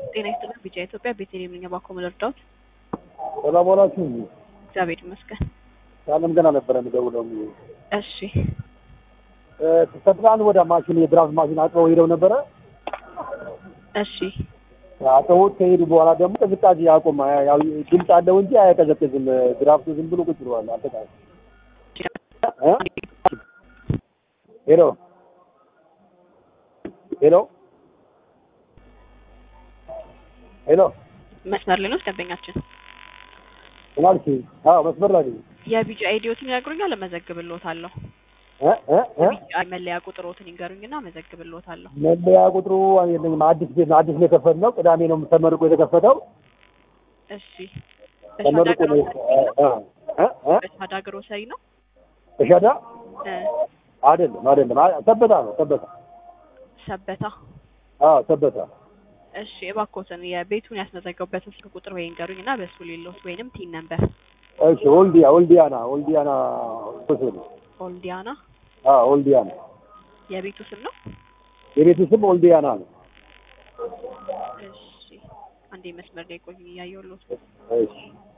ጤና ይስጥልን ቢጫ ኢትዮጵያ ቤተልሔም ነኝ። እባክዎ ምን ልርዳዎት? ሰላም ዋላችሁ። እግዚአብሔር ይመስገን። ሳለም ገና ነበረ የምደውለው። እሺ ከትናንት ወደ ማሽን የድራፍት ማሽን አጥበው ሄደው ነበረ። እሺ አጥበውት ከሄዱ በኋላ ደግሞ ቅዝቃዜ አቆመ። ያው ድምፅ አለው እንጂ አያቀዘቅዝም። ድራፍቱ ዝም ብሎ ቁጭ ብሏል። አጠቃላይ እ? ሄሎ ሄሎ ሄሎ መስመር ላይ ነው ደንበኛችን። ምናልሽ? አዎ መስመር ላይ ነኝ። የቢጫ አይዲዎትን ይነግሩኛል፣ እመዘግብልዎታለሁ። እ እ እ የቢጫ መለያ ቁጥሮትን ይንገሩኝና እመዘግብልዎታለሁ። መለያ ቁጥሩ የለኝም። አዲስ ቤት ነው። አዲስ ነው የከፈትነው። ቅዳሜ ነው ተመርቆ የተከፈተው። እሺ ተመርቆ ነው እ እ እ በሻዳ ግሮሰሪ ነው። ተሻዳ እ አይደለም አይደለም። አ- ሰበታ ነው ሰበታ። ሰበታ። አዎ ሰበታ። እሺ እባክዎትን የቤቱን ያስመዘገቡበትን ስልክ ቁጥር ወይ ይንገሩኝና በሱ ሌሎት ወይንም ቲን ነምበር እሺ ወልዲያ ወልዲያና ወልዲያና ሆቴል ኦልዲያና አዎ ወልዲያና የቤቱ ስም ነው። የቤቱ ስም ወልዲያና ነው። እሺ አንዴ መስመር ላይ ቆዩ፣ እያየሁልዎት እሺ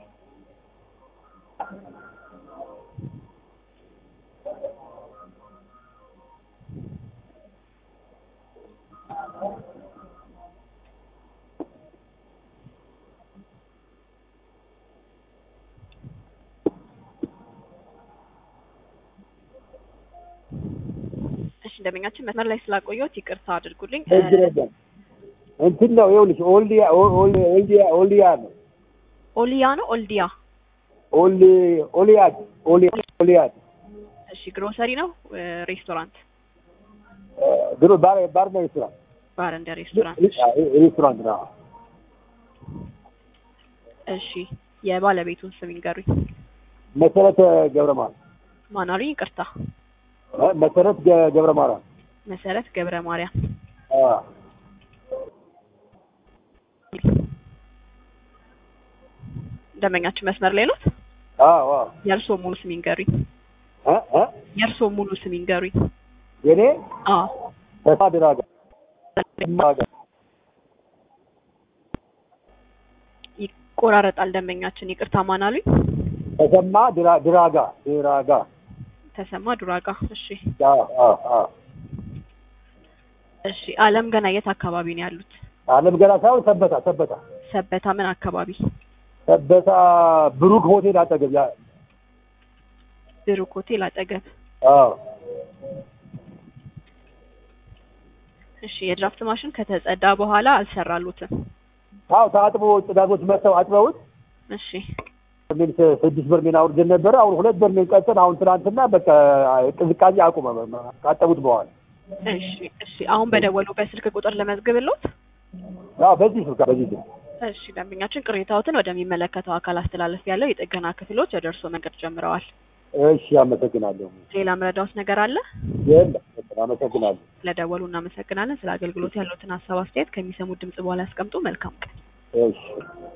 እሺ ደንበኛችን መስመር ላይ ስላቆየሁት ይቅርታ አድርጉልኝ። ችግር የለም። እንትን ነው ይኸውልሽ ወልዲያ ኦል- ኦል- ወልዲያ ወልዲያ ነው ኦሊያ ነው ኦልዲያ። ኦል ኦሊያድ ኦሊያ ኦሊያድ እሺ ግሮሰሪ ነው እ፣ ሬስቶራንት ድሮ ባር ባር ነው ሬስቶራንት ባር እንደ ሬስቶራንት። ሬስቶራንት ነው። እሺ የባለቤቱን ስም ይንገሩኝ። መሰረተ ገብረ ማርያም ማን አሉኝ? ይቅርታ እ? መሰረት ገ- ገብረ ማርያም መሰረት ገብረ ማርያም። አዎ ደንበኛችን መስመር ላይ ኖት? አዎ አዎ የእርስዎ ሙሉ ስም ይንገሩኝ። እ እ የእርስዎ ሙሉ ስም ይንገሩኝ። የኔ አዎ ተስፋ ድራጋ ድራጋ ይቆራረጣል። ደንበኛችን ይቅርታ ማን አሉኝ? ተሰማ ድራ ድራጋ ድራጋ ተሰማ ዱራጋ። እሺ አዎ አዎ አዎ እሺ አለም ገና የት አካባቢ ነው ያሉት? አለም ገና ሳይሆን ሰበታ ሰበታ ሰበታ ምን አካባቢ? ሰበታ ብሩክ ሆቴል አጠገብ ያ ብሩክ ሆቴል አጠገብ። አዎ እሺ የድራፍት ማሽን ከተጸዳ በኋላ አልሰራሉትም። አዎ ታጥቦ ጽዳቶች መጥተው አጥበውት እሺ በርሜል ስ- ስድስት በርሜል አውርደን ነበረ። አሁን ሁለት በርሜል ቀጥን። አሁን ትናንትና በቃ ቅዝቃዜ አቁመ ካጠቡት በኋላ እሺ እሺ አሁን በደወሉበት ስልክ ቁጥር ለመዝግብሎት። አዎ በዚህ ስልክ በዚህ ስልክ እሺ ደንበኛችን ቅሬታዎትን ወደሚመለከተው አካል አስተላለፍ ያለው የጥገና ክፍሎች ደርሶ መንገድ ጀምረዋል። እሺ አመሰግናለሁ። ሌላ መረዳዎት ነገር አለ? የለም አመሰግናለሁ። ስለደወሉ እናመሰግናለን። ስለ አገልግሎት ያሉትን ሀሳብ አስተያየት ከሚሰሙት ድምጽ በኋላ ያስቀምጡ። መልካም ቀን። እሺ